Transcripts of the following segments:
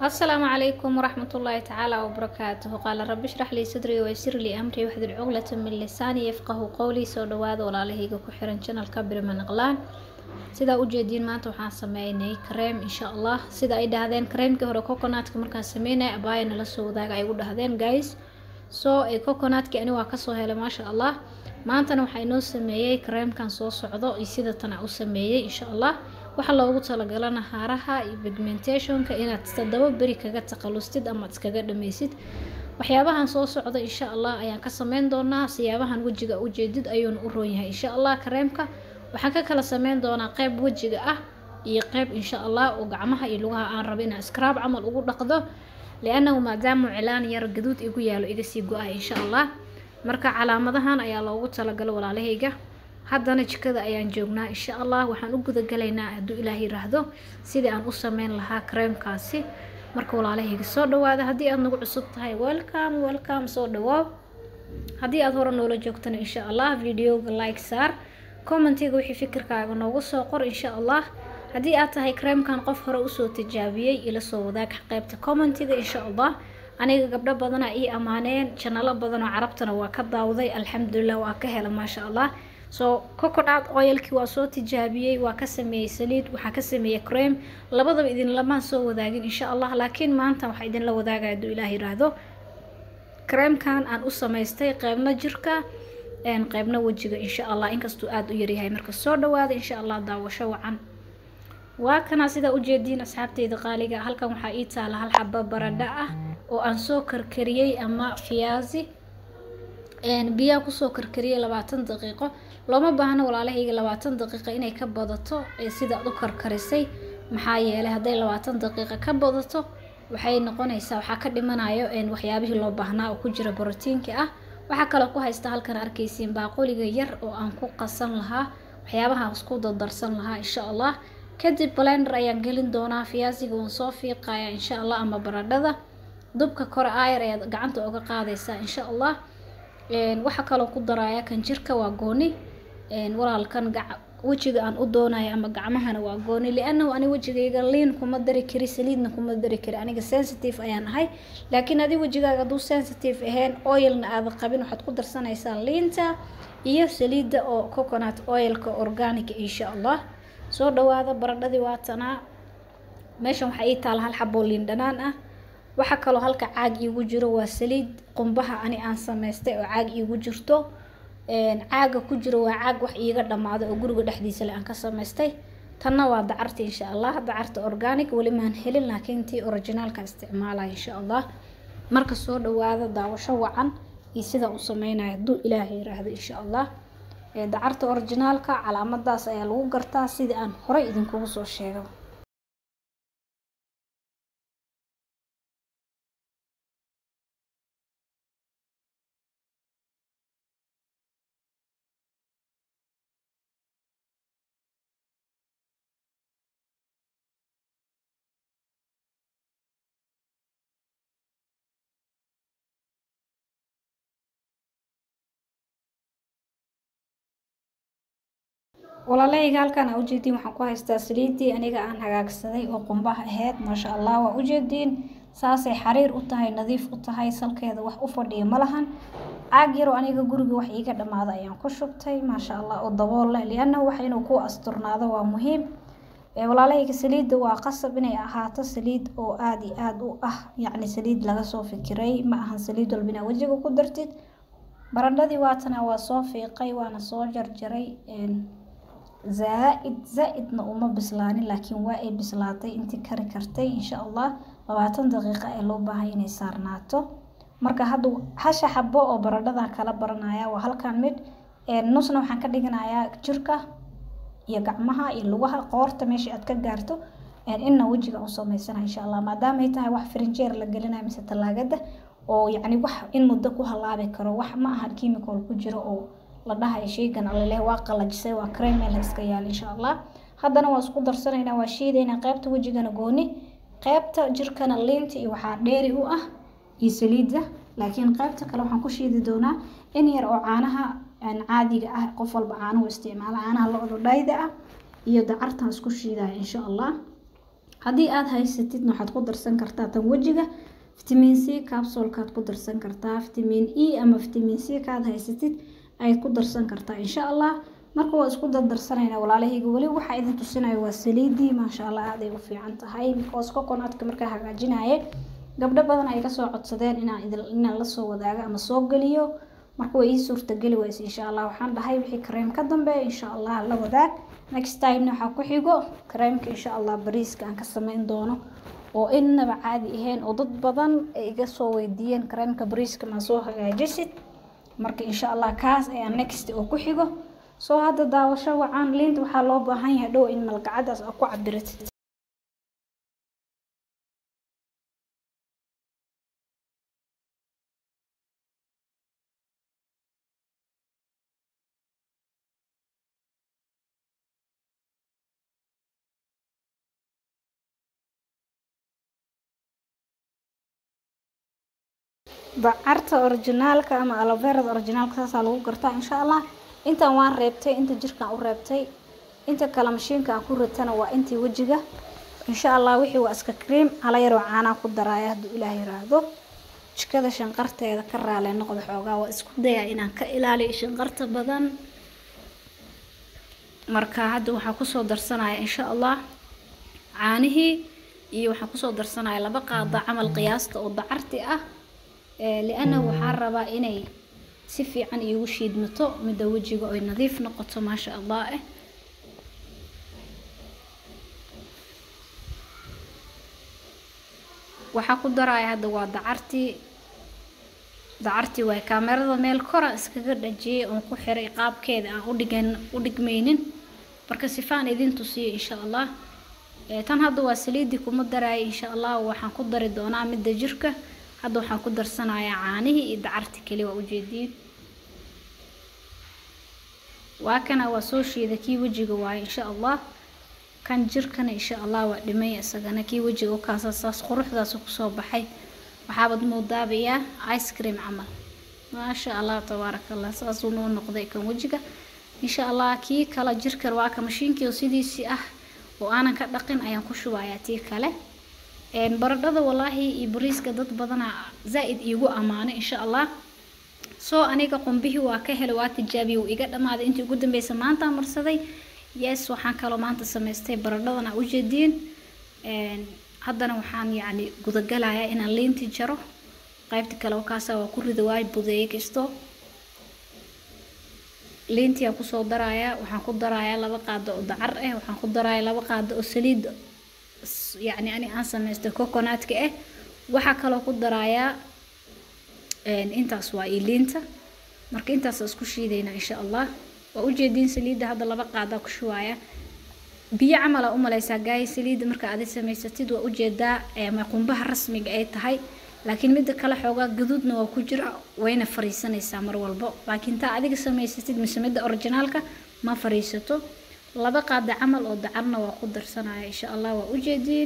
السلام عليكم ورحمة الله تعالى وبركاته قال رب اشرح لي صدري ويسر لي أمري واحلل عقدة من لساني يفقه قولي soo dhawaada walaalahayga ku xiran channelka Birman Aqlaan sida u jeediin maanta waxaan sameynay cream insha Allah sida ay dhahdeen creamkii hore coconutka markaan sameynay abaayana la soo wadaaga ay u dhahdeen guys so ee coconutka ani waa kasoo helay maasha Allah maantana waxaa inoo sameeyey creamkan soo socdo iyo sida tan u sameeyey insha Allah waxaa loogu talagalana haaraha iyo pigmentationka inaad toddoba beri kaga taqalustid ama iskaga dhameysid waxyaabahan soo socda insha allah ayaan ka sameyn doonaa siyaabahan wejiga ujeedid ayuuna u roon yahay insha allah kareemka waxaan ka kala sameyn doonaa qeyb wejiga ah iyo qeyb insha allah oo gacmaha iyo lugaha aan rabo inaan scrab camal ugu dhaqdo liannahu maadaama cilaan yar gaduud igu yaalo iga sii go-ah insha allah marka calaamadahan ayaa loogu talagalo walaalahayga haddana jikada ayaan joognaa insha allah waxaan u gudagalaynaa hadduu ilaah yiraahdo sidii aan u sameyn lahaa kareemkaasi marka walaalahayga soo dhawaada haddii aad nagu cusub tahay welcome welcome soo dhawaaw haddii aad hore noola joogtana insha allah videoga like saar commentiga wixii fikirkaaga noogu soo qor insha allah haddii aad tahay kareemkan qof hore usoo tijaabiyey ila soo wadaag qeybta commentiga insha allah aniga gabdho badana ii ammaaneen janalo badan oo carabtana waa ka daawday alxamdulilah waa ka hela maasha allah so coconut oilkii waa soo tijaabiyey waa ka sameeyey saliid waxaa ka sameeyey cream labadaba idinlamaan soo wadaagin insha allah laakiin maanta waxaa idinla wadaagaya hadduu ilaah yiraahdo creamkan aan u samaystay qeybna jirka qeybna wejiga insha allah inkastuu aada u yaryahay marka soo dhawaada insha allah daawasho wacan waa kana sidaa ujeediin asxaabteyda qaaliga halkan waxaa ii taala hal xaba baradho ah oo aan soo karkariyey ama fiyaasi biyaa kusoo karkariyey labaatan daqiiqo looma baahno walaalahayga labaatan daqiiqa inay ka badato sidaad u karkarisay maxaa yeelay hadday labaatan daqiiqa ka badato waxay noqonaysaa waxaa ka dhimanayo waxyaabihii loo baahnaa oo ku jira borotiinka ah waxaa kaloo ku haysta halkan arkaysiin baaquliga yar oo aan ku qasan lahaa waxyaabahaan isku dardarsan lahaa insha allah kadib blender ayaan gelin doonaa fiyaasiga waan soo fiiqaya insha allah ama baradhada dubka kore aayar ayaad gacanta uga qaadaysaa insha allah waxaa kaloo ku daraya kan jirka waa gooni walaalkan wejiga aan u doonayo ama gacmahana waa gooni liannahu ani wejigayga liin kuma dari kari saliidna kuma dari kari aniga sensitive ayaan ahay laakiin adi wejigaaga hadduu sensitive ahayn oilna aada qabin waxaad ku darsanaysaa liinta iyo saliidda oo coconut oilka organica insha allah soo dhawaada baradhadii waatanaa meeshan waxaa ii taala hal xaboo liin dhanaan ah waxaa kaloo halka caag iigu jiro waa saliid qumbaha ani aan samaystay oo caag iigu jirto caaga ku jiro waa caag wax iiga dhammaado oo guriga dhexdiisa le aan ka samaystay tanna waa dacarta insha allah dacarta organic weli maan helin laakiin tii originaalka isticmaalaya insha allah marka soo dhawaada daawasho wacan iyo sidaa u sameynaya hadduu ilaaha yiraahdo insha allah dacarta originaalka calaamadaas ayaa lagu gartaa sidii aan horey idinkugu soo sheegay walaalahayga halkan aa ujeediin waxaan ku haystaa saliidii aniga aan hagaagsaday oo qumbaha aheyd maasha allah waa ujeediin saasay xariir u tahay nadiif u tahay salkeeda wax u fadhiya ma lahan caag yaroo aniga guriga wax iiga dhammaada ayaan ku shubtay maasha allah oo dabool leh liannahu wax inuu ku asturnaado waa muhiim walaalahayga saliidda waa qasab inay ahaato saliid oo aada iyo aada u ah yacni saliid laga soo fikiray ma ahan saliid walba inaa wejiga ku dartid baradhadii waatana waa soo fiiqay waana soo jarjaray zaa-id zaa-idna uma bislaanin laakiin waa ay bislaatay intii kari kartay insha allah labaatan daqiiqa ee loo baahay inay saarnaato marka hadda hasha xabo oo baradhada kala baranaya waa halkan mid nusna waxaan ka dhiganayaa jirka iyo gacmaha iyo lugaha qoorta meesha aad ka gaarto inna wejiga u samaysana insha allah maadaama ay tahay wax frinjeer la gelinayo mise talaagada oo yacni wax in muddo ku halaabi karo wax ma ahan chemical ku jiro oo la dhahayo sheygan aleleh waa qalajisay waa cremel iska yaal insha allah haddana waa isku darsanaynaa waa shiidaynaa qeybta wejigana gooni qeybta jirkana liinta iyo waxaa dheeri u ah iyo saliidda laakiin qeybta kale waxaan ku shiidi doonaa in yar oo caanaha caadiga ah qof walba caanuhu isticmaala caanaha lo-da dhayda ah iyo dacartan isku shiidaya insha allah haddii aada haysatidna waxaad ku darsan kartaa tan wejiga fitamiin c capsulkaad ku darsan kartaa fitamiin e ama fitamiin c kaad haysatid ayaad ku darsan kartaa insha allah marka waa isku dardarsanayna walaalahayga weli waxaa idin tusinayo waa saliidii maasha allah aad ay u fiican tahay because coconut-ka markaa hagaajinaye gabdho badan ay kasoo codsadeen inaan idin inaan lasoo wadaago ama soo geliyo marka way ii suurtageli wayse insha allah waxaan dhahay wixii kareem ka dambeeya insha allah la wadaag next timena waxaa ku xigo kareemka insha allah bariiska aan ka sameyn doono oo innaba caadi ahayn oo dad badan ay iga soo weydiiyeen kareemka bariiska maa soo hagaajisid marka insha allah kaas ayaa next oo ku xigo soo hadda daawasho wacaan liinta waxaa loo baahan yahay dhow in malgacadaas aa ku cabiratid dacarta orijinaalka ama aloverada orijinaalka saasaa lagu gartaa insha allah intan waan reebtay inta jirkaan u reebtay inta kale mashiinka aan ku ritana waa intii wejiga insha allah wixii waa iska cream hala yaroo caanaa ku daraaya hadduu ilaah yiraahdo jikada shanqarteeda ka raale noqda xoogaa waa isku dayaa inaan ka ilaaliyo shanqarta badan marka hadda waxaa kusoo darsanaya insha allah caanihii iyo waxaan kusoo darsanaya laba qaada camal qiyaasta oo dacarti ah liannahu waxaan rabaa inay si fiican iigu shiidmato midda wejiga oy nadiif noqoto maasha allah eh waxaa ku daraya hadda waa dacartii dacartii waay kaamerada meel kora iskaga dhajiyay oon ku xiray qaabkeeda aan udhigan u dhigmaynin marka sifaan idin tusiyo insha allah tan hadda waa saliidii kuma daraya insha allah waxaan ku dari doonaa midda jirka hadda waxaan ku darsanayaa caanihii iyo dacartii keli waa ujeediin waa kana waa soo shiida kii wejiga waaye insha allah kan jirkana insha allah waa dhimay isagana kii wejiga ukaasa saas quruxdaas kusoo baxay waxaabad moodaabayaa ice cream camal maasha allah tabaaraka allah saasuu noo noqday kan wejiga insha allah kii kale jirkan waa ka mashiinkii oo sidiisii ah oo aanan ka dhaqin ayaan ku shubayaa tii kale baradhada walaahi iyo bariiska dad badana zaa-id iigu ammaanay insha allah soo aniga qumbihii waa ka helay waa tijaabiyey wuu iga dhamaaday intii ugu dambeysa maanta marsaday yes waxaan kaloo maanta samaystay baradhadan aa ujeediin haddana waxaan yacni gudagalayaa inaan liinti jaro qaybta kale wakaasa waa ku rida waay budeeye kasto liintii aan kusoo darayaa waxaan ku darayaa laba qaado oo dacar ah waxaan ku darayaa laba qaado oo saliid yacni ani aan samaystay coconutka ah waxaa kaloo ku darayaa intaas waa ii liinta marka intaas isku shiidayna insha allah waa ujeediin saliidda hadda laba qaadaa ku shubaaya biyo camal aa umaleysaa gaaya saliidda marka aad samaysatid waa ujeedaa ama qumbaha rasmiga ay tahay laakiin midda kale xoogaa gaduudna waa ku jira wayna fariisanaysaa mar walbo laakiin taa adiga samaysatid mise midda orijinaalka ma fariisato laba qaada camal oo dacarna waa ku darsanaya insha allah waa ujeediin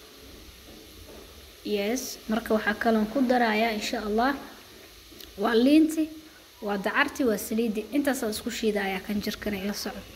yes marka waxaa kaloon ku darayaa insha allah waa liinti waa dacarti waa saliidi intaasaa isku shiidayaa kan jirkana ila socdo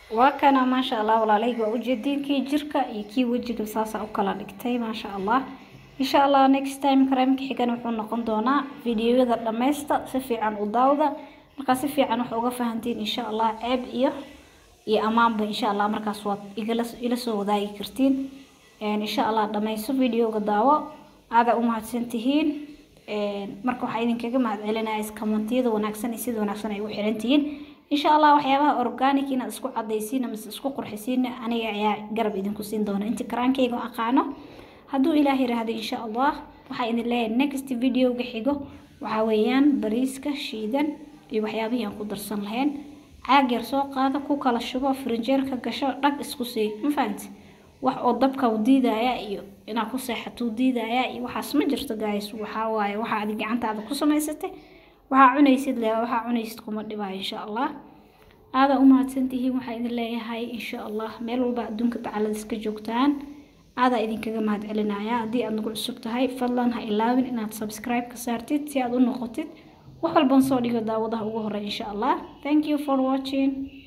waa kana maasha allah walaalahayga waa ujeediin kii jirka iyo kii wejiga saasa u kala dhigtay maasha allah insha allah next time kareemka xigan wuxuu noqon doonaa fideoyada dhammaysta si fiican u daawda markaa si fiican wax uga fahantiin insha allah ceeb iyo iyo ammaanba insha allah markaas waad igala ila soo wadaagi kartiin insha allah dhammayso videoga daawo aada u mahadsan tihiin marka waxaa idinkaga mahad celinaya iskamantiyada wanaagsan iyo sida wanaagsan ay u xiran tihiin insha allah waxyaabaha organic inaad isku cadaysiin mise isku qurxisiin aniga ayaa garab idinku siin doona inta karaankayga aqaano hadduu ilaah yiraahdo insha allah waxaa idin leeyahay next videoga xigo waxaa weeyaan bariiska shiidan iyo waxyaabihii aan ku darsan lahayn caag yar soo qaada ku kala shubo frinjeerka gasho dhag isku sii ma fahanti wax oo dabka u diidaya iyo inaad ku seexatuu diidaya iyo waxaas ma jirto guys waxaa waaye waxaa adi gacantaada ku samaysatay waxaa cunaysid le waxaa cunaysid kuma dhibaayo insha allah aada u mahadsantihiin waxaa idin leeyahay insha allah meel walba adduunka tacalada iska joogtaan aadaa idinkaga mahad celinaya haddii aad nagu cusub tahay fadlan ha ilaawin inaad subscribe ka saartid si aad u noqotid wax walban soo dhigo daawadaha ugu horey insha allah thank you for watching